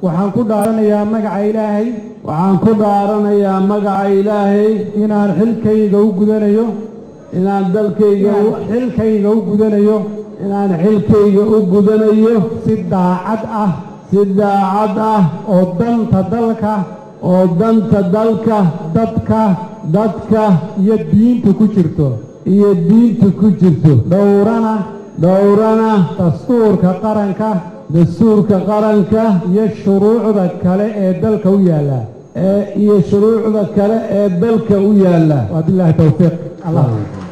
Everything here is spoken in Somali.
waxaan ku dhaaranayaa magaca ilaahay waxaan ku dhaaranayaa magaca ilaahay inaan xilkayga u gudanayo inaan dalkayga inaan xilkayga u gudanayo inaan xilkayga u gudanayo si daacad ah si daacad ah oo danta dalka oo danta dalka dadka dadka iyo diinta ku jirto iyo diinta ku jirto dhowrana dhowrana dastuurka qaranka dastuurka qaranka iyo shuruucda kale ee dalka u yaalla ee iyo shuruucda kale ee dalka u yaalla wabillahi towfiiq allah